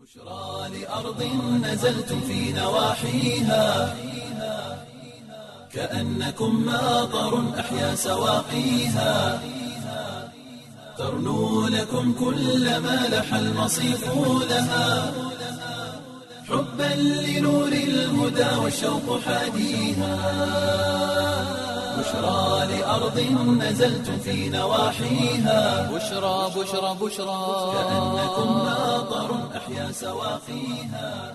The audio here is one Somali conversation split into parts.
بشرى لأرض نزلتم في نواحيها كأنكم ماطر أحيا سواقيها ترنو لكم كل ما لح المصيف لها حبا لنور الهدى والشوق حاديها بشرى لأرض نزلتم في نواحيها بشرى بشرى بشرى كأنكم ماطر أحيا سواقيها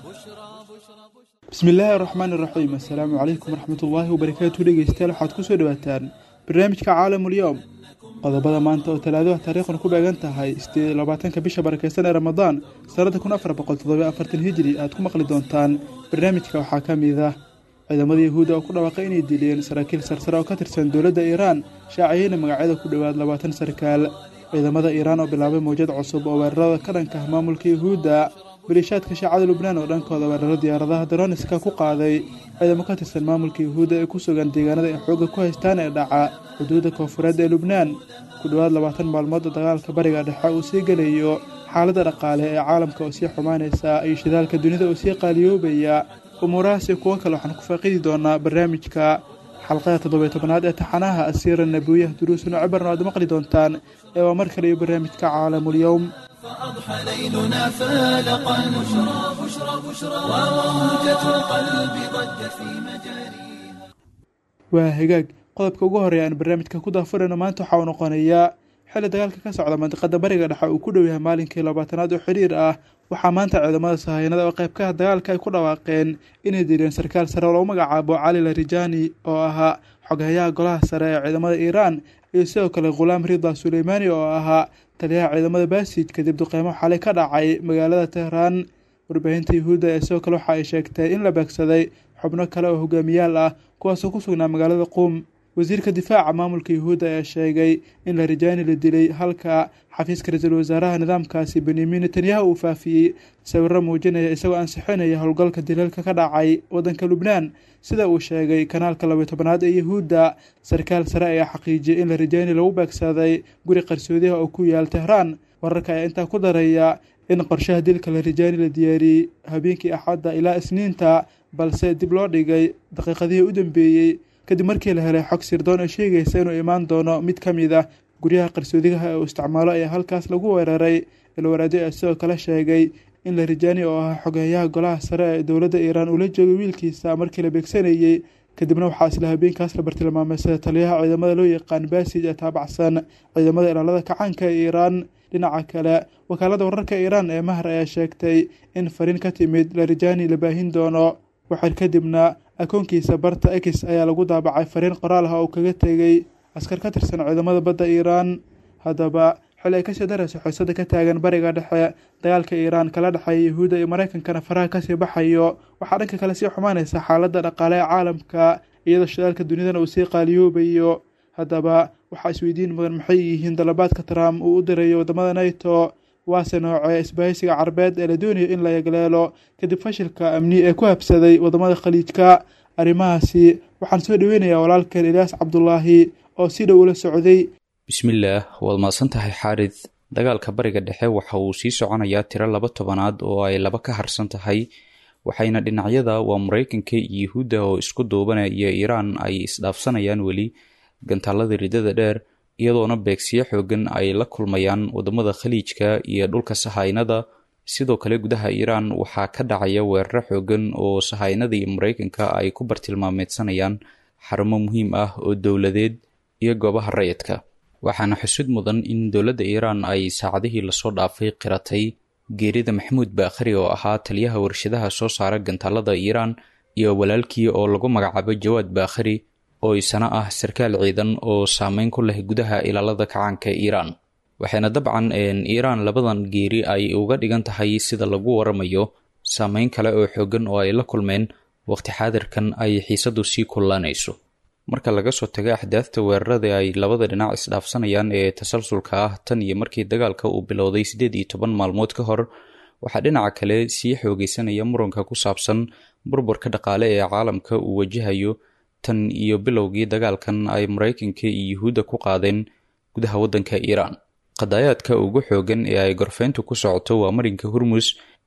bismi illaahi araxmaan iraxiim assalaamu calaykum waraxmatullaahi wabarakaatu dhegeystayaal waxaad kusoo dhawaataan barnaamijka caalamulyoom qodobada maanta oo talaadaha taariikhdan ku beegan tahay sideed iyo labaatanka bisha barakeysan ee ramadaan sannada kun afar boqol toddobiyo afartan hijiri aad ku maqli doontaan barnaamijka waxaa ka mid ah ciidamada yahuudda oo ku dhawaaqay inay dileen saraakiil sarsare oo ka tirsan dowladda iiraan shaaciyeyna magacyada ku dhowaad labaatan sarkaal ciidamada iiraan oo bilaabay mawjad cusub oo weerarada ka dhanka ah maamulka yahuudda bariishaadka shaacada lubnaan oo dhankooda weeraro diyaaradaha daroniska ku qaaday ciidamo ka tirsan maamulka yahuudda ee ku sugan deegaanada ay xoogga ku haystaan ee dhaca xuduudda koonfureed ee lubnaan ku dhowaad labaatan maalmood oo dagaalka bariga dhexe uu sii gelayo xaaladda dhaqaale ee caalamka oo sii xumaanaysa iyo shidaalka dunida oo sii qaaliyoobaya umuurahaas iyo kuwo kale waxaan ku faaqidi doonaa barnaamijka xalqada toddobiyo tobanaad ee taxanaha asiira nabiyaha duruusun oo cibarna aad maqli doontaan ee waa mar kale iyo barnaamijka caalamulyoom فأضحى ليلنا فالقا بشرى بشرى بشرى وموجة القلب ضجت في مجاريها waa hagaag qodobka ugu horeeya aan barnaamijka ku daafurayno maanta waxaa uu noqonayaa xilli dagaalka ka socda mandiqada bariga dhexe uu ku dhow yahay maalinkii labaatanaad oo xiriir ah waxaa maanta ciidamada sahayanada oo qaybkaha dagaalka ay ku dhawaaqeen inay dileen sarkaal sare oo lagu magacaabo cali larijani oo ahaa xoghayaha golaha sare ee ciidamada iiraan iyo sidoo kale khulaam rida suleymaani oo ahaa taliyaha ciidamada baasij kadib duqeymo xalay ka dhacay magaalada tehraan warbaahinta yahuudda ee sidoo kale waxa ay sheegtay in la beegsaday xubno kale oo hogaamiyaal ah kuwaasoo ku sugnaa magaalada quum wasiirka difaaca maamulka yahuudda ayaa sheegay in larijani la dilay halka xafiiska ra-iisul wasaaraha nidaamkaasi benyamin netanyahu uu faafiyey sawiro muujinaya isagoo ansixinaya howlgalka dilalka ka dhacay waddanka lubnaan sida uu sheegay kanaalka labayo tobanaad ee yahuudda sarkaal sare ayaa xaqiijiyay in larijani lagu beegsaday guri qarsoodiha oo ku yaal tehraan wararka ayaa intaa ku daraya in qorshaha dilka larijani la diyaariyey habeenkii axadda ilaa isniinta balse dib loo dhigay daqiiqadihii u dambeeyey kadib markii la helay xog sirdoon oo sheegaysa inuu imaan doono mid ka mid ah guryaha qarsoodigaha ee uu isticmaalo ayaa halkaas lagu weeraray ilwaraadyo ayaa sidoo kale sheegay in larijani oo ahaa xogeeyaha golaha sare ee dowladda iiraan uu la joogay wiilkiisa markii la beegsanayey kadibna waxaa isla habeenkaas la bartilmaameysaday taliyaha ciidamada loo yaqaan baasij ee taabacsan ciidamada ilaalada kacaanka ee iiraan dhinaca kale wakaalada wararka iiraan ee mahar ayaa sheegtay in fariin ka timid larijani la baahin doono waxaar kadibna akoonkiisa barta ex ayaa lagu daabacay fariin qoraal ah oo kaga tegey askar ka tirsan ciidamada badda iiraan haddaba xili ay kasii darayso xiisada ka taagan bariga dhexe dagaalka iiraan kala dhexeeya yahuudda iyo maraykankana faraha kasii baxayo waxaa dhanka kale sii xumaanaysa xaaladda dhaqaale ee caalamka iyadoo shidaalka dunidana uu sii qaaliyoobayo haddaba waxaa isweydiin mudan maxay yihiin dalabaadka trump uu u dirayo waddamada nato waase noocee isbahaysiga carbeed ee la doonayo in la yagleelo kadib fashilka amni ee ku habsaday waddamada khaliijka arrimahaasi waxaan soo dhaweynayaa walaalkeen ilyaas cabdulaahi oo si dhow ula socday bismillaah waad mahadsan tahay xaarid dagaalka bariga dhexe waxa uu sii soconayaa tiro laba tobanaad oo ay laba ka harsan tahay waxayna dhinacyada waa maraykanka iyo yahuudda oo isku duubanaya iiraan ay isdhaafsanayaan weli gantaalada ridada dheer iyadoona beegsiyo xoogan ay la kulmayaan waddamada khaliijka iyo dhulka sahaynada sidoo kale gudaha iiraan waxaa ka dhacaya weeraro xoogan oo sahaynada iyo maraykanka ay ku bartilmaameedsanayaan xarumo muhiim ah oo dowladeed iyo goobaha rayidka waxaana xusud mudan in dowladda iiraan ay saacadihii lasoo dhaafay qiratay geerida maxamuud baakhari oo ahaa taliyaha warshadaha soo saara gantaalada iiraan iyo walaalkii oo lagu magacaabo jawaad baakhari oo isana ah sarkaal ciidan oo saameyn ku leh gudaha ilaalada kacaanka iiraan waxayna dabcan iiraan labadan geeri ay uga dhigan tahay sida lagu waramayo saameyn kale oo xoogan oo ay la kulmeen waqti xaadirkan ay xiisadu sii kullaanayso marka laga soo tago axdaafta weerarada ay labada dhinac isdhaafsanayaan ee tasalsulka ah tan iyo markii dagaalka uu bilowday siddeed iyo toban maalmood ka hor waxaa dhinaca kale sii xoogeysanaya muranka ku saabsan burburka dhaqaale ee caalamka uu wajahayo tan iyo bilowgii dagaalkan ay maraykanka iyo yuhuudda ku qaadeen gudaha waddanka iiraan qadaayaadka ugu xoogan ee ay gorfeyntu ku socoto waa marinka hormus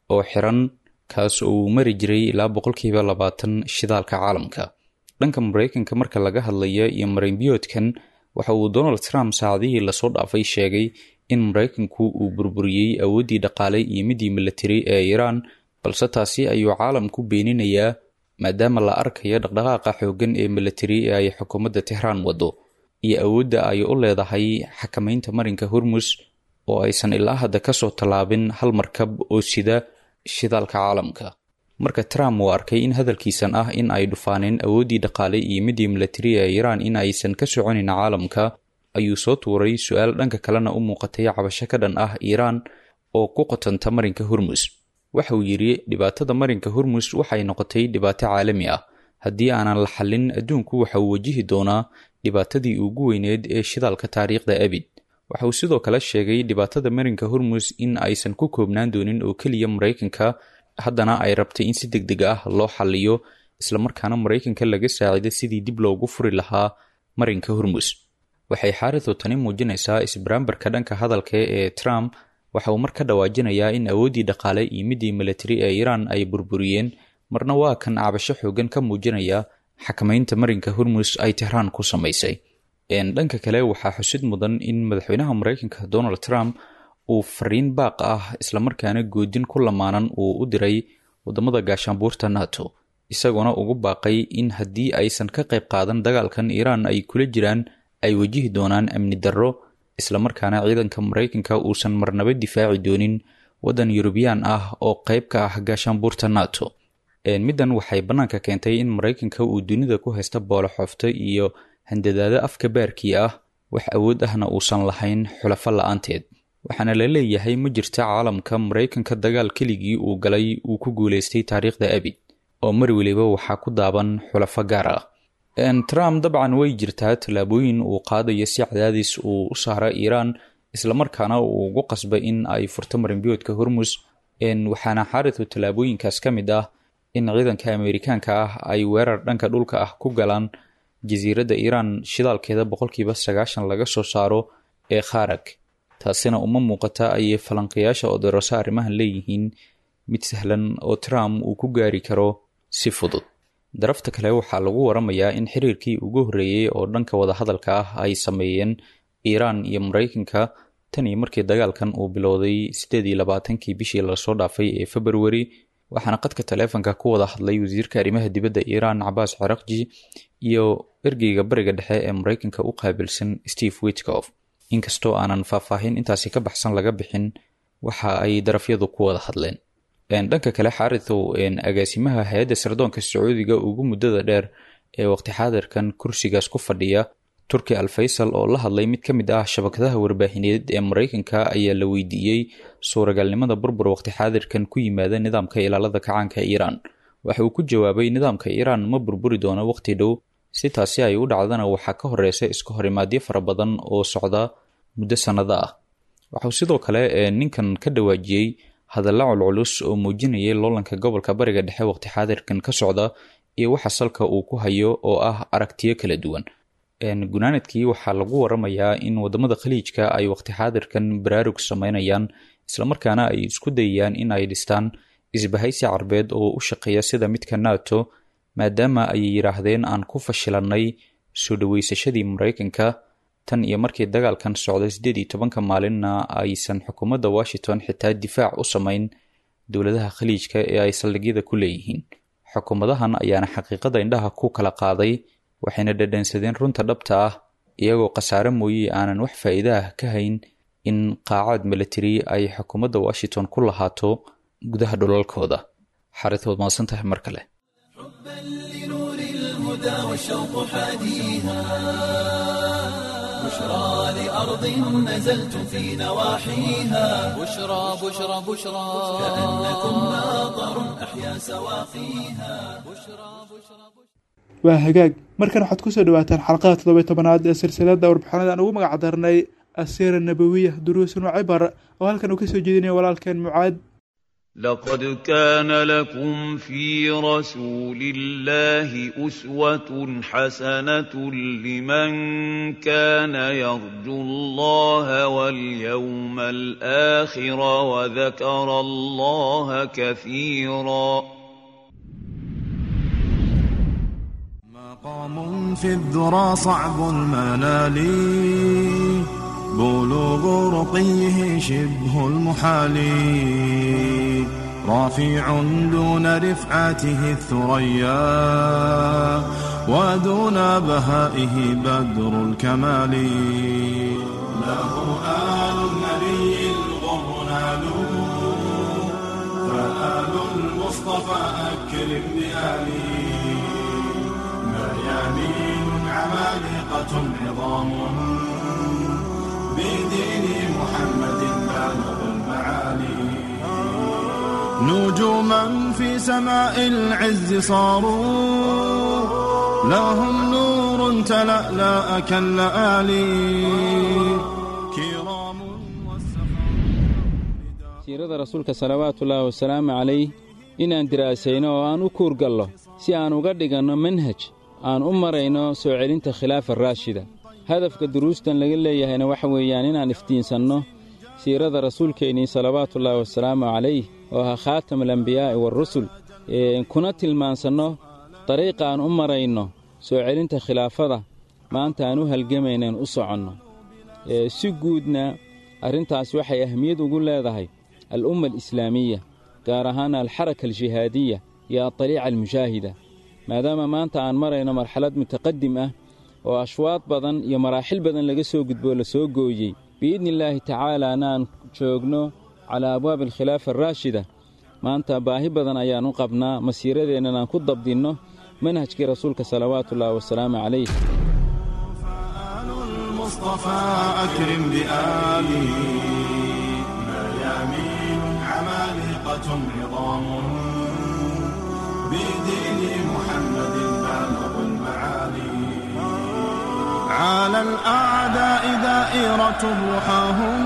oo xiran kaas oo uu mari jiray ilaa boqolkiiba labaatan shidaalka caalamka dhanka maraykanka marka laga hadlaya iyo marinbiyoodkan waxa uu donald trump saacadihii lasoo dhaafay sheegay in maraykanku uu burburiyey awooddii dhaqaale iyo midii militari ee iiraan balse taasi ayuu caalamku beeninayaa maadaama la arkayo dhaqdhaqaaqa xooggan ee militari ee ay xukuumadda tehraan waddo iyo awoodda ay u leedahay xakamaynta marinka hormus oo aysan ilaa hadda kasoo tallaabin hal markab oo sida shidaalka caalamka marka trump uu arkay in hadalkiisan ah in ay dhufaaneen awooddii dhaqaale iyo midii militari ee iiraan in aysan ka soconin caalamka ayuu soo tuuray su-aal dhanka kalena u muuqatay cabasho ka dhan ah iiraan oo ku qotanta marinka hormus waxa uu yidhi dhibaatada marinka hormus waxay noqotay dhibaato caalami ah haddii aanan la xallin adduunku waxa uu wajihi doonaa dhibaatadii ugu weyneed ee shidaalka taariikhda abid waxa uu sidoo kale sheegay dhibaatada marinka hormus in aysan ku koobnaan doonin oo keliya maraykanka haddana ay rabtay in si deg deg ah loo xalliyo islamarkaana maraykanka laga saacido sidii dib loogu furi lahaa marinka hormus waxay xaaridu tani muujinaysaa isbaraambarka dhanka hadalka ee trump waxa uu mar ka dhawaajinayaa in awooddii dhaqaale iyo midii militari ee iiraan ay burburiyeen marna waa kan cabasho xoogan ka muujinaya xakamaynta marinka hormus ay tehraan ku samaysay dhanka kale waxaa xusid mudan in madaxweynaha maraykanka donald trump uu fariin baaq ah islamarkaana goodin ku lamaanan uu u diray wadamada gaashaanbuurta nato isagoona ugu baaqay in haddii aysan ka qayb qaadan dagaalkan iiraan ay kula jiraan ay wajihi doonaan amni darro islamarkaana ciidanka maraykanka uusan marnaba difaaci doonin waddan yurubiyaan ah oo qayb ka ah gaashaanbuurta nato middan waxay bannaanka keentay in maraykanka uu dunida ku haysta boolo xoofto iyo handadaado afka baarkii ah wax awood ahna uusan lahayn xulafo la-aanteed waxaana la leeyahay ma jirta caalamka maraykanka dagaal keligii uu galay uu ku guulaystay taariikhda abid oo mar weliba waxaa ku daaban xulafo gaar ah trump dabcan way jirtaa tallaabooyin uu qaadayo si cadaadis uu u saara iiraan islamarkaana uu ugu qasbay in ay furto marinbiyoodka hormus waxaana xaaridu tallaabooyinkaas ka mid ah in ciidanka ameerikaanka ah ay weerar dhanka dhulka ah ku galaan jasiiradda iiraan shidaalkeeda boqolkiiba sagaashan laga soo saaro ee kharag taasina uma muuqata ayay falanqayaasha oderoso arrimahan leeyihiin mid sahlan oo trump uu ku gaari karo si fudud darafta kale waxaa lagu waramayaa in xiriirkii ugu horreeyey oo dhanka wadahadalka ah ay sameeyeen iiraan iyo maraykanka tan iyo markii dagaalkan uu bilowday siddeed iyo labaatankii bishii lasoo dhaafay ee februari waxaana qadka taleefonka ku wada hadlay wasiirka arrimaha dibadda iiraan cabaas carakji iyo ergeyga bariga dhexe ee maraykanka u qaabilsan steve witkof inkastoo aanan faahfaahin intaasi ka baxsan laga bixin waxa ay darafyadu ku wada hadleen dhanka kale xaaridow agaasimaha hay-adda sardoonka sacuudiga ugu muddada dheer ee waqti xaadirkan kursigaas ku fadhiya turki al faysal oo la hadlay mid ka mid ah shabakadaha warbaahineed ee maraykanka ayaa la weydiiyey suuragalnimada burbur waqti xaadirkan ku yimaada nidaamka ilaalada kacaanka iiraan waxa uu ku jawaabay nidaamka iiraan ma burburi doono waqti dhow si taasi ay u dhacdana waxaa ka horeysa iska horimaadyo fara badan oo socda muddo sannado ah waxauu sidoo kale ninkan ka dhawaajiyey hadalla culculus oo muujinayay loolanka gobolka bariga dhexe waqti xaadirkan ka socda iyo waxa salka uu ku hayo oo ah aragtiyo kala duwan gunaanadkii waxaa lagu waramayaa in wadamada khaliijka ay waqti xaadirkan baraarug sameynayaan islamarkaana ay isku dayayaan in ay dhistaan isbahaysi carbeed oo u shaqeeya sida midka nato maadaama ay yidhaahdeen aan ku fashilanay soo dhaweysashadii maraykanka tan iyo markii dagaalkan socday siddeed iyo tobanka maalinna aysan xukuumadda washington xitaa difaac u samayn dowladaha khaliijka ee ay saldhigyada ku leeyihiin xukuumadahan ayaana xaqiiqada indhaha ku kala qaaday waxayna dhadhansadeen runta dhabta ah iyagoo khasaare mooye aanan wax faa'iida ah ka hayn in qaacaad military ay xukuumadda washington ku lahaato gudaha dhulalkooda xarid waad mahadsan tahay mar kale بشرى لأرض نزلت في نواحيها بشرى بشرى بشرى كأنكم ناظر أحيا سواقيها waa hagaag markan waxaad kusoo dhawaataan xalqada toddobiy tobanaad ee silsilada warbixinada aan ugu magac darnay asiira nabawiya duruusun wa cibar oo halkan uu kasoo jeedinaya walaalkeen mucaad لقد كان لكم في رسول الله أسوة حسنة لمن كان يرجو الله واليوم الآخر وذكر الله كثيرا مقام في الذرى صعب المنال بلوغ رقيه شبه المحال رافع دون رفعته الثريا ودون بهائه بدر الكمال له آل النبي الغر نالوا فآل المصطفى أكرم بآله مريانين عمالقة عظام بدين محمد بالغ المعالي نجوما في سماء العز صاروا لهم نور تلألأ كاللآلي كرام siirada rasuulka salawaatuullaahi wasalaamu calayh inaan diraasayno oo aan u kuurgallo si aan uga dhiganno manhaj aan u marayno soo celinta khilaafa raashida hadafka duruustan laga leeyahayna waxa weeyaan inaan iftiinsanno siirada rasuulkeennii salawaatullaahi wasalaamu calayh oo ahaa khaatam alambiyaa'i waarusul kuna tilmaansanno dariiqa aan u marayno soo celinta khilaafada maanta aan u halgamaynaan u soconno si guudna arrintaas waxay ahmiyad ugu leedahay al'umma alislaamiya gaar ahaana alxaraka aljihaadiya iyo adaliica almushaahida maadaama maanta aan marayno marxalad mutaqadim ah oo ashwaad badan iyo maraaxil badan laga soo gudboo la soo gooyey biidni illaahi tacaalaana aan joogno calaa abwaabi alkhilaafa araashida maanta baahi badan ayaan u qabnaa masiiradeennan aan ku dabdinno manhajkii rasuulka salawaatuullaahi wasalaamu calayh فآل المصطفى أكرم بآله ميامين عمالقة عظام بدين محمد بالغ المعالي على الأعداء دائرة رحاهم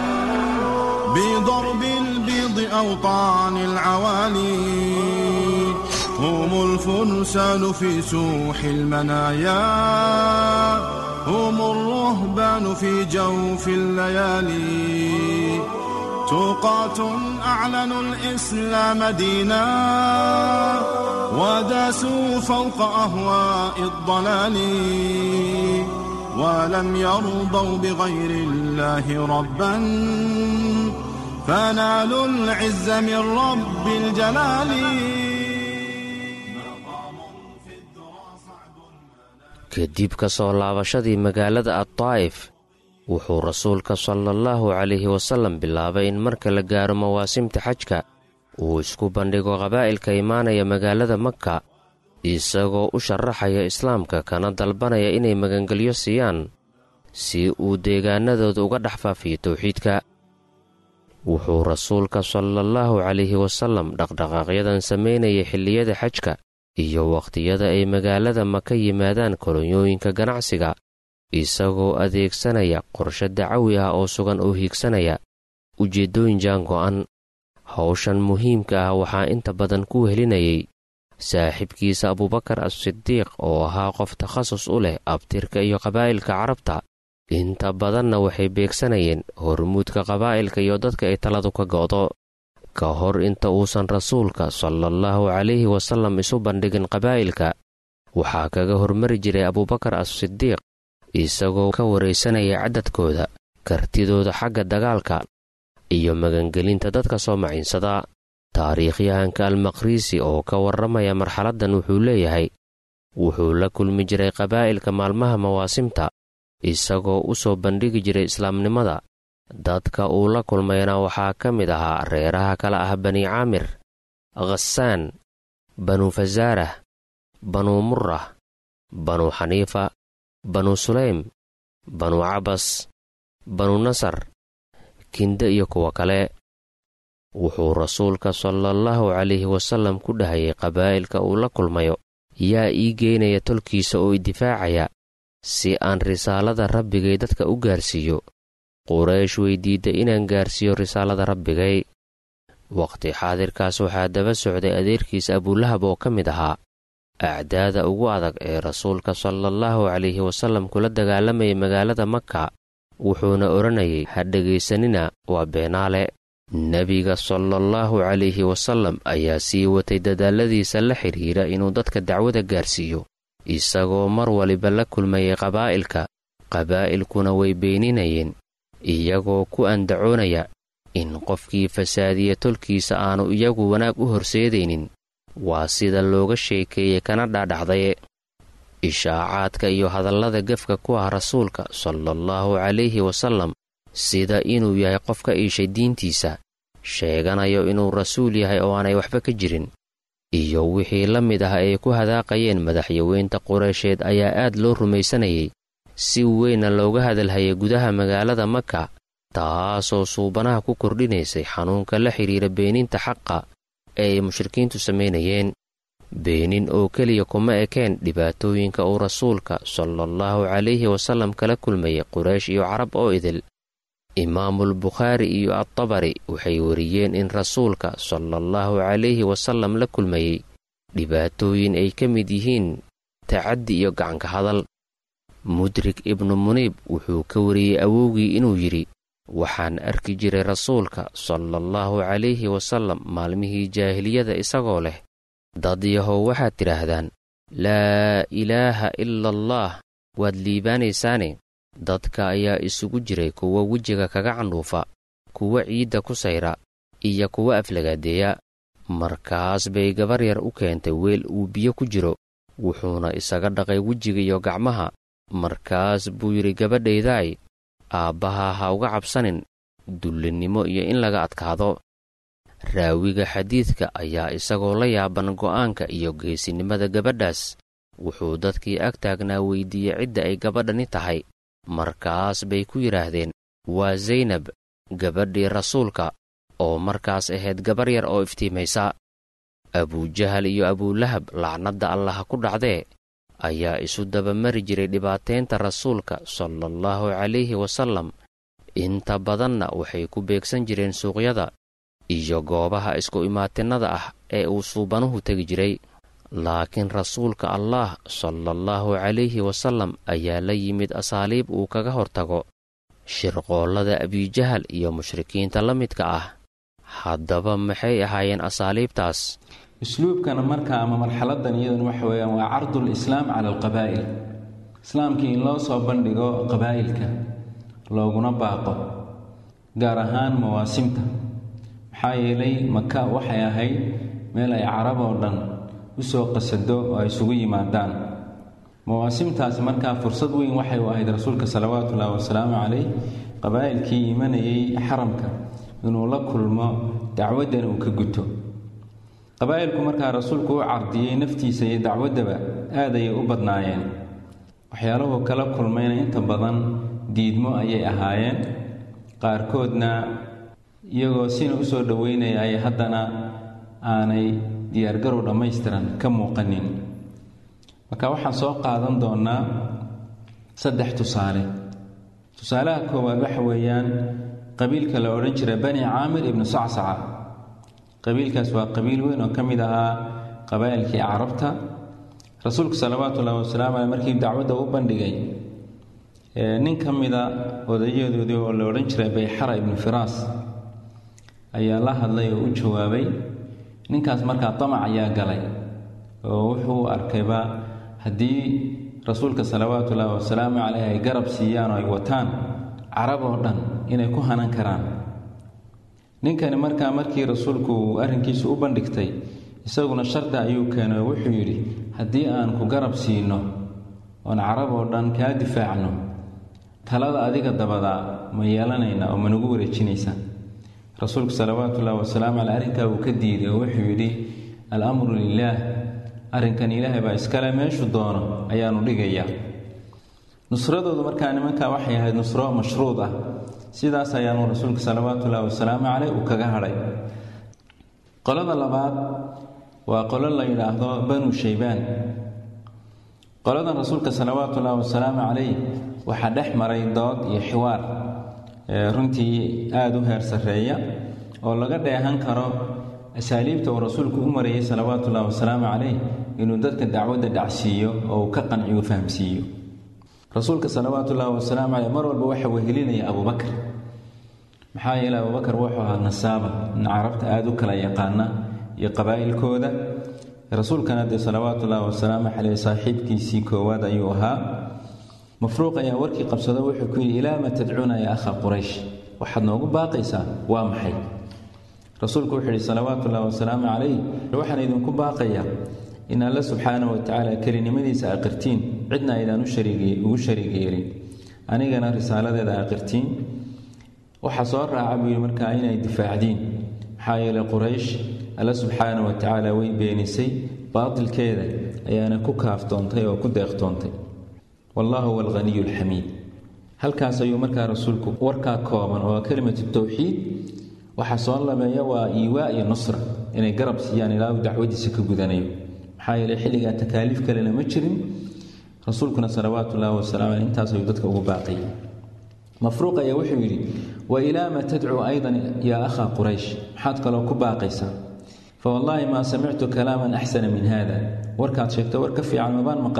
بضرب البيض أوطان العوالي هم الفرسان في سوح المنايا هم الرهبان في جوف الليالي توقات أعلنوا الإسلام دينا وداسوا فوق أهواء الضلال ولم يرضوا بغير الله ربا فنالوا العز من رب الجلال kadib ka soo laabashadii magaalada addaa'if wuxuu rasuulka sala allahu calayhi wasallam bilaabay in marka la gaaro mawaasimta xajka uu isku bandhigo qabaa'ilka imaanaya magaalada makka isagoo u sharaxaya islaamka kana dalbanaya inay magangelyo siiyaan si uu deegaanadooda uga dhex faafiyo towxiidka wuxuu rasuulka salaallahu calayhi wasallam dhaqdhaqaaqyadan samaynayay xilliyada xajka iyo wakhtiyada ay magaalada maka yimaadaan kolonyooyinka ganacsiga isagoo adeegsanaya qorshe dacawi ah oo sugan oo hiigsanaya ujeeddooyin jaan go'an hawshan muhiimka ah waxaa inta badan ku helinayay saaxiibkiisa abubakar as-sidiiq oo ahaa qof takhasus u leh abtirka iyo qabaa'ilka carabta inta badanna waxay beegsanayeen hormuudka qabaa'ilka iyo dadka ay taladu ka go'do ka hor inta uusan rasuulka salaallahu calayhi wasallam isu bandhigin qabaa'ilka waxaa kaga hormari jiray abubakar as-sidiiq isagoo ka waraysanaya caddadkooda kartidooda xagga dagaalka iyo magangelinta dadka soo maciinsada taariikhyahanka almaqriisi oo ka warramaya marxaladdan wuxuu leeyahay wuxuu la kulmi jiray qabaa'ilka maalmaha mawaasimta isagoo u soo bandhigi jiray islaamnimada dadka uu la kulmayna waxaa ka mid ahaa reeraha kale ah bani caamir khasaan banu fasaarah banuu murrah banuu xaniifa banuu sulaym banuu cabas banuu nasar kinde iyo kuwa kale wuxuu rasuulka salaallahu calayhi wasallam ku dhahayay qabaa'ilka uu la kulmayo yaa ii geynaya tolkiisa oo i difaacaya si aan risaalada rabbigay dadka u gaarsiiyo quraysh weydiidda inaan gaarsiiyo risaalada rabbigay waqti xaadirkaas waxaa daba socday adeerkiis abulahab oo ka mid ahaa acdaada ugu adag ee rasuulka salaallahu calayhi wasallam kula dagaalamayay magaalada maka wuxuuna odhanayay ha dhegaysanina waa beenaale nebiga salaallahu calayhi wasallam ayaa sii watay dadaalladiisa la xidhiira inuu dadka dacwada gaarsiiyo isagoo mar waliba la kulmayay qabaa'ilka qabaa'ilkuna way beeninayeen iyagoo ku andacoonaya in qofkii fasaadiya tolkiisa aanu iyagu wanaag u horseedaynin waa sida looga sheekeeyey kana dhaadhacdaye ishaacaadka iyo hadallada gefka ku ah rasuulka salaallahu calayhi wasallam sida inuu yahay qof ka iishay diintiisa sheeganayo inuu rasuul yahay oo aanay waxba ka jirin iyo wixii la mid ah ay ku hadaaqayeen madaxyaweynta qureysheed ayaa aad loo rumaysanayay si weynna looga hadalhayay gudaha magaalada maka taasoo suubanaha ku kordhinaysay xanuunka la xidhiira beeninta xaqa ee ay mushrikiintu samaynayeen beenin oo keliya kuma ekeen dhibaatooyinka uu rasuulka salaallahu calayhi wasallam kala kulmayay quraysh iyo carab oo idil imaamulbukhaari iyo adtabari waxay wariyeen in rasuulka salaallahu calayhi wasallam la kulmayey dhibaatooyin ay ka mid yihiin tacaddi iyo gacanka hadal mudrik ibnu muniib wuxuu ka wariyey awowgii inuu yidhi waxaan arki jiray rasuulka salaallahu calayhi wasallam maalmihii jaahiliyada isagoo leh dad yahow waxaad tidhaahdaan laa ilaaha ila allaah waad liibaanaysaane dadka ayaa isugu jiray kuwa wejiga kaga candhuufa kuwa ciidda ku sayra iyo kuwa aflagaadeeya markaas bay gabar yar u keentay weel uu biyo ku jiro wuxuuna isaga dhaqay wejiga iyo gacmaha markaas buu yidhi gabadhaydaay aabbaha ha uga cabsanin dullinnimo iyo in laga adkaado raawiga xadiidka ayaa isagoo la yaaban go'aanka iyo geesinimada gabadhaas wuxuu dadkii ag taagnaa weydiiyey cidda ay gabadhani tahay markaas bay ku yidhaahdeen waa saynab gabadhii rasuulka oo markaas ahayd gabar yar oo iftiimaysa abujahal iyo abulahab lacnadda allaha ku dhacdee ayaa isu dabamari jiray dhibaateynta rasuulka salaallahu calayhi wasallam inta badanna waxay ku beegsan jireen suuqyada iyo goobaha isku imaatinnada ah ee uu suubanuhu tegi jiray laakiin rasuulka allaah salaallahu calayhi wasallam ayaa la yimid asaaliib uu kaga hortago shirqoollada abijahal iyo mushrikiinta la midka ah haddaba maxay ahaayeen asaaliibtaas usluubkana marka ama marxaladan iyadan waxa weeyaan waa cardul islaam cala alqabaa'il islaamkii in loo soo bandhigo qabaa'ilka looguna baaqo gaar ahaan mawaasimta maxaa yeelay maka waxay ahayd meel ay carab oo dhan u soo qasado oo ay isugu yimaadaan mawaasimtaasi markaa fursad weyn waxay u ahayd rasuulka salawaatuullaahi wasalaamu calayh qabaa'ilkii imanayay xaramka inuu la kulmo dacwaddana uu ka guto qabaa'ilku markaa rasuulku u cardiyey naftiisa iyo dacwaddaba aad ayay u badnaayeen waxyaaluhu kala kulmayna inta badan diidmo ayay ahaayeen qaarkoodna iyagoo sina u soo dhoweynaya ay haddana aanay diyaargarow dhammaystiran ka muuqanin marka waxaan soo qaadan doonnaa saddex tusaale tusaalaha koowaad waxa weeyaan qabiilka la odhan jira bani caamir ibnu sacsaca qabiilkaas waa qabiil weyn oo ka mid ahaa qabaa'ilkii carabta rasuulku salawaatu ullahi wasalaamu caley markii dacwadda u bandhigay nin ka mida odayadoodii oo la odhan jiray bayxara ibnu firaas ayaa la hadlay oo u jawaabay ninkaas markaa damac ayaa galay oo wuxuu arkayba haddii rasuulka salawaatu ullaahi wasalaamu caleyh ay garab siiyaan oo ay wataan carab oo dhan inay ku hanan karaan ninkani markaa markii rasuulku uu arrinkiisu u bandhigtay isaguna shardi ayuu keenay oo wuxuu yidhi haddii aan ku garab siino oon carab oo dhan kaa difaacno talada adiga dabadaa ma yeelanayna oo ma nagu wareejinaysa rasuulku salawaatu ullahi wasalaamu caley arrinkaa uu ka diiday oo wuxuu yidhi al-amru lilaah arrinkan ilaahay baa iskale meeshu doono ayaanu dhigayaa nusradoodu markaa nimankaa waxay ahayd nusro mashruud ah sidaas ayaanu rasuulka salawaatu ullahi wasalaamu caleyh uu kaga hadhay qolada labaad waa qolo la yidhaahdo banu shaybaan qoladan rasuulka salawaatu ullaahi wasalaamu caleyh waxaa dhex maray dood iyo xiwaar runtii aada u heer sarreeya oo laga dheehan karo asaaliibta uu rasuulku u marayay salawaatu ullahi wasalaamu calayh inuu dadka dacwadda dhacsiiyo oo uu ka qanciyo fahamsiiyo rasuulka salawaatu ullaahi wasalaamu caleyh mar walba waxa wehelinaya abubakar maxaa yeeley abubakar wuxuu ahaa nasaaba in carabta aada u kala yaqaana iyo qabaa'ilkooda rasuulkana dee salawaatu ullaahi wasalaamu caleyh saaxiibkiisii koowaad ayuu ahaa mafruuq ayaa warkii qabsado wuxuu ku yidhi ilaa ma tadcuuna yaa akha quraysh waxaad noogu baaqaysaa waa maxay rasuulku wuxuu yidhi salawaatu ullahi wasalaamu calayh waxaan idinku baaqayaa in alle subxaanahu watacaala kelinimadiisa aqirtiin cidna aydaan ugu shariig yeelin anigana risaaladeeda aqirtiin waxa soo raaca buu yidhi markaa inay difaacdiin maxaa yeelay quraysh alle subxaanahu watacaala way beenisay baatilkeeda ayaana ku kaaftoontay oo ku deeqtoontay wallahu huwa alghaniyu alxamiid halkaas ayuu markaa rasuulku warkaa kooban oo kelimatu towxiid waxa soo labeeya waa iiwaa iyo nusra inay garab siiyaan ilaa uu dacwadiisa ka gudanayo maxaa yeeley xilligaa takaaliif kalena ma jirin rasuulkuna salawaatu ullaahi wasalaamu caleyh intaas ayuu dadka ugu baaqayay mafruuq ayaa wuxuu yidhi wa ilaa ma tadcuu aydan yaa akhaa quraysh maxaad kaloo ku baaqaysaa fa wallaahi maa samictu kalaaman axsana min hada warkaad sheegto war ka fiican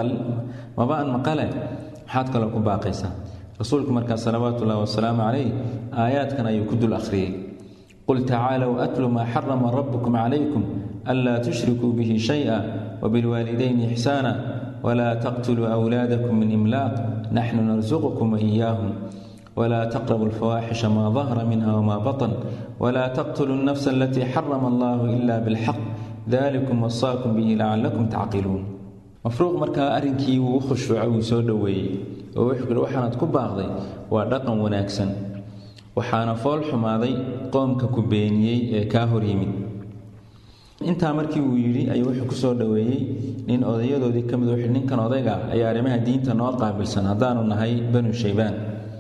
mabaan maqale maxaad kaloo ku baaqaysaa rasuulku markaa salawaatu ullahi wasalaamu calayh aayaadkan ayuu ku dul akhriyey qul tacaalow atlu maa xarama rabbukum calaykum anlaa tushrikuu bihi shaya wabilwaalidayni ixsaana walaa taqtuluu awlaadakum min imlaaq naxnu narsuqukum waiyaahum walaa taqrabu alfawaaxisha maa dahara minha wmaa batan walaa taqtuluu alnafsa alatii xarama allahu ila bilxaq dalikum wasaakum bihi lacalakum tacqiluun mafruuq markaa arrinkii wuu u khushuucay wuu soo dhoweeyey oo wuxuu yihi waxaanaad ku baaqday waa dhaqan wanaagsan waxaana fool xumaaday qoomka ku beeniyey ee kaa hor yimid intaa markii uu yidhi ayuu wuxuu ku soo dhoweeyey nin odayadoodii ka mid wuxuu ninkan odayga ayaa arrimaha diinta noo qaabilsan haddaanu nahay banu shaybaan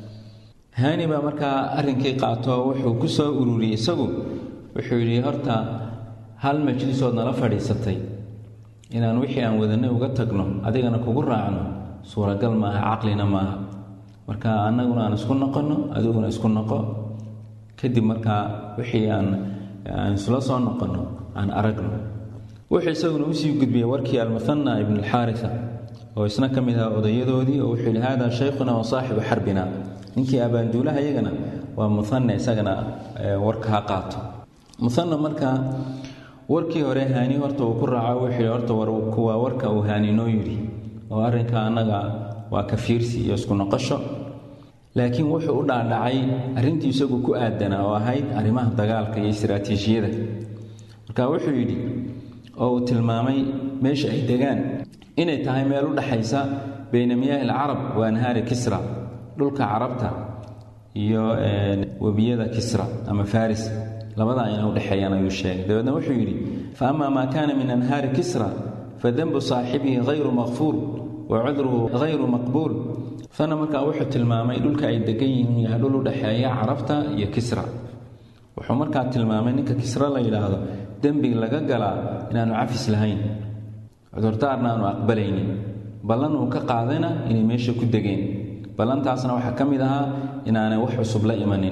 haani baa markaa arrinkii qaato wuxuu ku soo ururiyey isagu wuxuu yidhi horta hal majlisood nala fadhiisatay inaan wixii aan wadanay uga tagno adigana kugu raacno suuragal maaha caqlina maaha marka annaguna aan isku noqonno adiguna isku noqo kadib markaa wixii aan aan isla soo noqonno aan aragno wuxuu isaguna usii gudbiyey warkii almuhana ibn alxaarisa oo isna ka mid ahaa odayadoodii oo wuxuu yidhi hada shaykhuna wa saaxibu xarbina ninkii abaanduulaha iyagana waa muhana isagana warka ha qaato muhana markaa warkii hore haani horta uu ku raaco wuxuu yidhi horta kuwaa warka uu haani noo yidhi oo arrinka annaga waa ka fiirsi iyo isku noqosho laakiin wuxuu u dhaadhacay arrintii isagu ku aadanaa oo ahayd arrimaha dagaalka iyo istiraatiijiyada marka wuxuu yidhi oo uu tilmaamay meesha ay degaan inay tahay meel u dhaxaysa bayna miyaahi alcarab wa anhaari kisra dhulka carabta iyo webiyada kisra ama faris labada ayna u dhexeeyaan ayuu sheegay dabeedna wuxuu yidhi fa ama maa kaana min anhaari kisra fadanbu saaxibihi hayru makfuur wa cudruhu hayru maqbuul fana markaa wuxuu tilmaamay dhulka ay degan yihiin yahay dhul u dhexeeya carabta iyo kisra wuxuu markaa tilmaamay ninka kisra la yidhaahdo dembi laga galaa inaanu cafis lahayn cudurdaarna aanu aqbalaynin ballan uu ka qaadayna inay meesha ku degeen ballantaasna waxaa ka mid ahaa inaanay wax cusub la imanin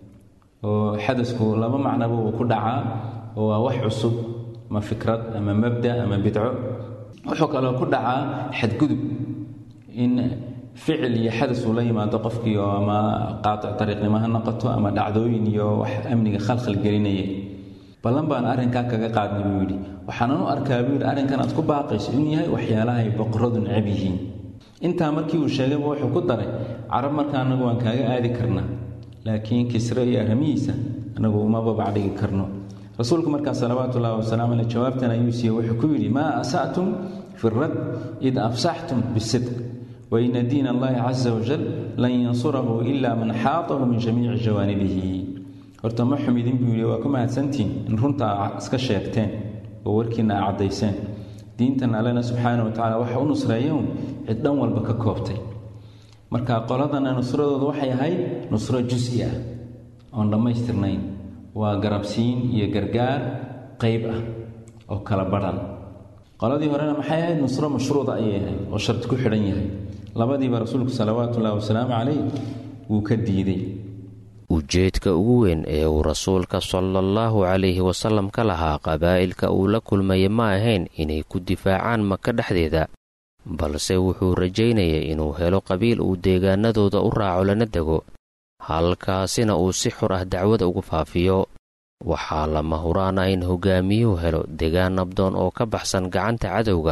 oo xadasku laba macnaba uu ku dhacaa oo waa wax cusub ama fikrad ama mabda ama bidco wuxuu kaloo ku dhacaa xadgudub in ficil iyo xadas uu la yimaado qofkii oo ama qaatic dariiqnimo ha noqoto ama dhacdooyin iyo wax amniga khalkhal gelinaya ballan baan arrinkaa kaga qaadnay buu yidhi waxaanan u arkaa buu yidhi arrinkan aad ku baaqayso inuu yahay waxyaalahay boqoradu necab yihiin intaa markii uu sheegayba wuxuu ku daray carab marka annagu waan kaaga aadi karnaa laakiin kisre iyo arrimihiisa annagu uma babacdhigi karno rasuulku markaa salawaatu ullahi wasalaamu caleyh jawaabtan ayuu siiyey wuxuu ku yidhi maa asatum fi rad id afsaxtum bisidq waina diin allahi casa wajal lan yansurahu ila man xaatahu min jamiici jawaanibihi horta ma xumidin buu yidhi waa ku mahadsantiin in runta a iska sheegteen oo warkiina a caddayseen diintan allena subxaana wa tacala waxa u nusreeyan cid dhan walba ka koobtay marka qoladana nusradooda waxay ahayd nusro jusi ah oon dhammaystirnayn waa garabsiin iyo gargaar qayb ah oo kala badhan qoladii horena maxay ahayd nusro mashruuda ayay ahayd oo shardi ku xidhan yahay labadiiba rasuulku salawaatu ullahi wasalaamu calayh wuu ka diiday ujeedka ugu weyn ee uu rasuulka salaallahu calayhi wasallam ka lahaa qabaa'ilka uu la kulmaya ma ahayn inay ku difaacaan maka dhexdeeda balse wuxuu rajaynayay inuu helo qabiil uu deegaanadooda u raaco lana dego halkaasina uu si xur ah dacwada ugu faafiyo waxaa lama huraan ah in hogaamiyuhu helo degaan nabdoon oo ka baxsan gacanta cadowga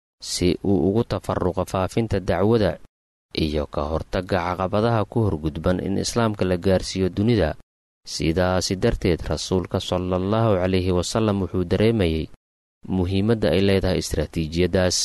si uu ugu tafaruqo faafinta dacwada iyo ka hortagga caqabadaha ku horgudban in islaamka la gaarsiiyo dunida sidaasi darteed rasuulka salaallahu calayhi wasallam wuxuu dareemayey muhiimadda ay leedahay istaraatiijiyaddaas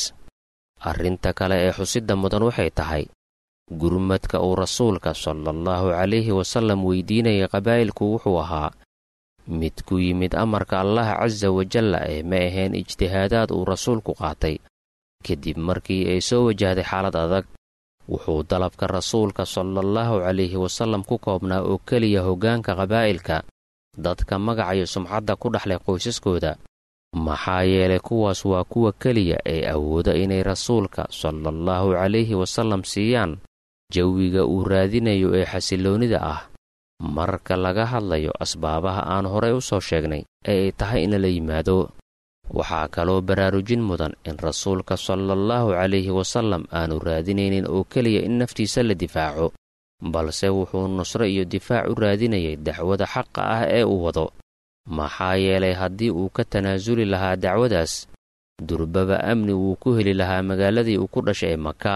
arrinta kale ee xusidda mudan waxay tahay gurmadka uu rasuulka salaallahu calayhi wasallam weydiinayay qabaa'ilku wuxuu ahaa mid ku yimid amarka allah casa wajalla ee ma ahayn ijtihaadaad uu rasuulku qaatay kadib markii ay soo wajahday xaalad adag wuxuu dalabka rasuulka salaallahu calayhi wasallam ku koobnaa oo keliya hoggaanka qabaa'ilka dadka magacayo sumcadda ku dhexlay qoysaskooda maxaa yeelay kuwaas waa kuwa keliya ee awooda inay rasuulka salaallahu calayhi wasallam siiyaan jawiga uu raadinayo ee xasilloonnida ah marka laga hadlayo asbaabaha aan horay u soo sheegnay ee ay tahay in lala yimaado waxaa kaloo baraarujin mudan in rasuulka salaallahu calayhi wasallam aanu raadinaynin oo keliya in naftiisa la difaaco balse wuxuu nusro iyo difaac u raadinayay dacwada xaqa ah ee uu wado maxaa yeelay haddii uu ka tanaasuli lahaa dacwadaas durbaba amni wuu ku heli lahaa magaaladii uu ku dhashay ee maka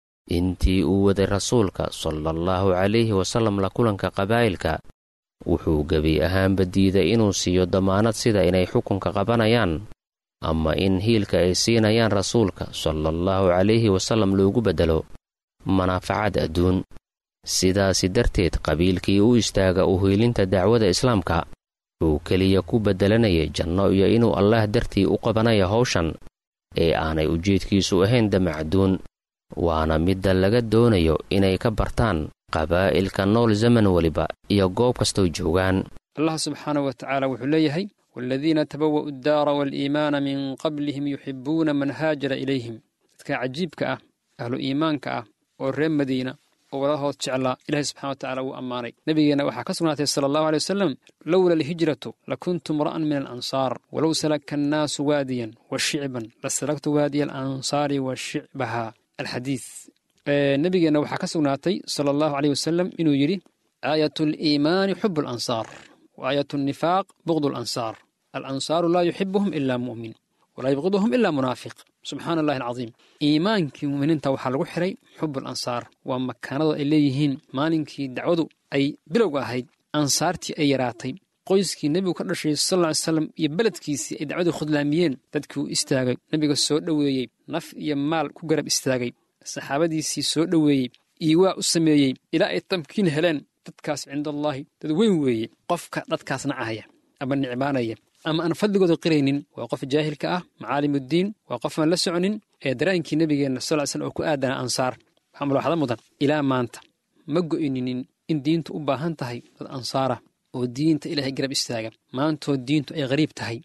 intii uu waday rasuulka salaallahu calayhi wasallam la kulanka qabaa'ilka wuxuu gebi ahaanba diiday inuu siiyo damaanad sida inay xukunka qabanayaan ama in hiilka ay siinayaan rasuulka salaallahu calayhi wasallam loogu beddelo manaafacaad adduun sidaasi darteed qabiilkii u istaaga u hiilinta dacwada islaamka wuxuu keliya ku beddelanayay janno iyo inuu allaah dartii u qabanaya hawshan ee aanay ujeedkiisu ahayn damacaduun waana midda laga doonayo inay ka bartaan qabaa'ilka nool zaman weliba iyo goob kastoo joogaan allah subxaanahu wa tacaala wuxuu leeyahay waaladiina tabawa'u addaara waaliimaana min qablihim yuxibbuuna man haajara ilayhim dadka cajiibka ah ahlu iimaanka ah oo reer madiina oo walahood jeclaa ilahay subxana wa tacala wuu ammaanay nebigeenna waxaa ka sugnaatay sala allahu aley wasalam lowla alhijratu lakuntu mra'an min alansaar walow salaka annaasu waadiyan wa shicban la salagtu waadiya alansaari wa shicbaha alxadiid nebigeenna waxaa ka sugnaatay sala allahu aleyh wasalam inuu yidhi aayat aliimaani xubu alansaar wa aayat annifaaq bugdu alansaar alansaaru laa yuxibuhum ilaa mu'min walaa yubqiduhum ilaa munaafiq subxaana allahi alcadiim iimaankii mu'miniinta waxaa lagu xiray xubu alansaar waa makaanada ay leeyihiin maalinkii dacwadu ay bilowga ahayd ansaartii ay yaraatay qoyskii nebigu ka dhashay sal ly slam iyo beledkiisii ay dacwadii khudlaamiyeen dadkii uu istaagay nebiga soo dhoweeyey naf iyo maal ku garab istaagay saxaabadiisii soo dhoweeyey iiwaa u sameeyey ilaa ay tamkiin heleen dadkaas cindallaahi dad weyn weeye qofka dadkaas nacahaya ama nicmaanaya ama aan fadligooda qiraynin waa qof jaahilka ah macaalimuddiin waa qof aan la soconin ee daraa'inkii nebigeenna sal ly slam oo ku aadana ansaar waxaa mulaaxado mudan ilaa maanta ma go'ininin in diintu u baahan tahay dad ansaara oo diinta ilaahay garab istaaga maantoo diintu ay qariib tahay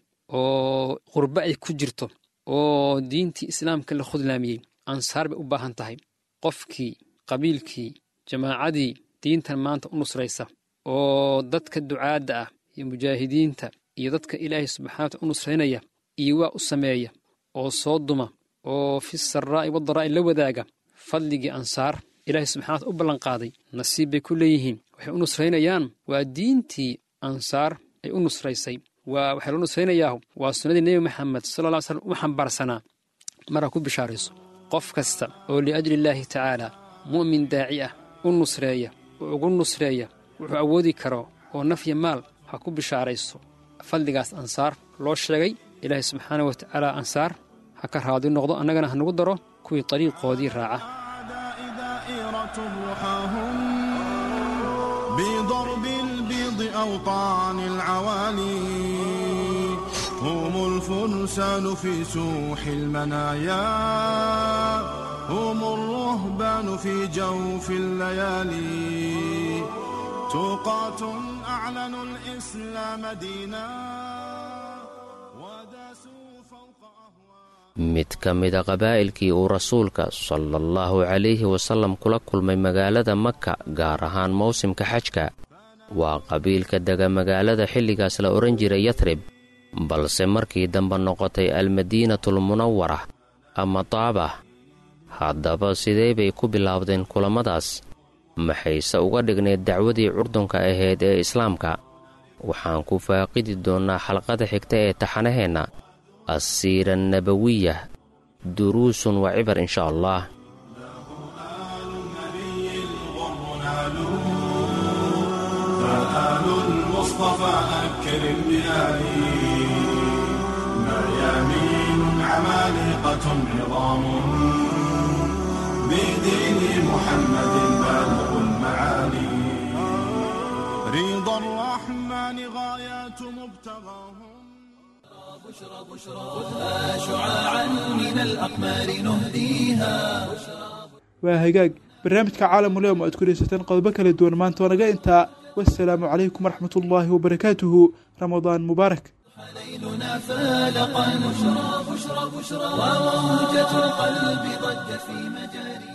oo qurbo ay ku jirto oo diintii islaamka la khudlaamiyey ansaar bay u baahan tahay qofkii qabiilkii jamaacadii diintan maanta u nusraysa oo dadka ducaadda ah iyo mujaahidiinta iyo dadka ilaahay subxana wataala u nusraynaya iyo waa u sameeya oo soo duma oo fi saraa'i wadaraa'i la wadaaga fadligii ansaar ilaahay subxana wataala u ballanqaaday nasiib bay ku leeyihiin waxay u nusraynayaan waa diintii ansaar ay u nusraysay waa waxaa loo nusraynayaa waa sunnadii nebi maxamed sala lla ly slam u xambaarsanaa maraa ku bishaarayso qof kasta oo liajli illaahi tacaala mu'min daaci ah u nusreeya oo ugu nusreeya wuxuu awoodi karo oo nafya maal ha ku bishaarayso fadligaas ansaar loo sheegay ilaahay subxaana wa tacaala ansaar ha ka raadi noqdo annagana ha nagu daro kuwii dariiqoodii raaca بضرب البيض أوطان العوالي هم الفرسان في سوح المنايا هم الرهبان في جوف الليالي توقات أعلنوا الإسلام دينا وداسوا فوق mid ka mida qabaa'ilkii uu rasuulka sala allahu calayhi wasallam kula kulmay magaalada maka gaar ahaan mawsimka xajka waa qabiilka dega magaalada xilligaas la odhan jiray yatrib balse markii dambe noqotay almadiinatul munawara ama taaba haddaba sidee bay ku bilaabdeen kulammadaas maxayse uga dhignayd dacwadii curdunka ahayd ee islaamka waxaan ku faaqidi doonnaa xalqada xigta ee taxanaheenna assiira nabawiya duruusun wa cibar insha allah فآل المصطفى أكرم بآلي ميامين عمالقة عظام بدين محمد بالغ المعالي رضا الرحمن غايات مبتغاهم خذها شعاعا من الأقمار نهديها waa hagaag barnaamijka caalamuleyom aad ku dheysateen qodobo kala duwan maanta waa naga intaa wasalaamu calaykum waraxmat ullaahi wabarakaatuhu ramadaan mubaarak ليلنا فالقا بشرى بشرى بشرى وموجة القلب ضجت في مجاري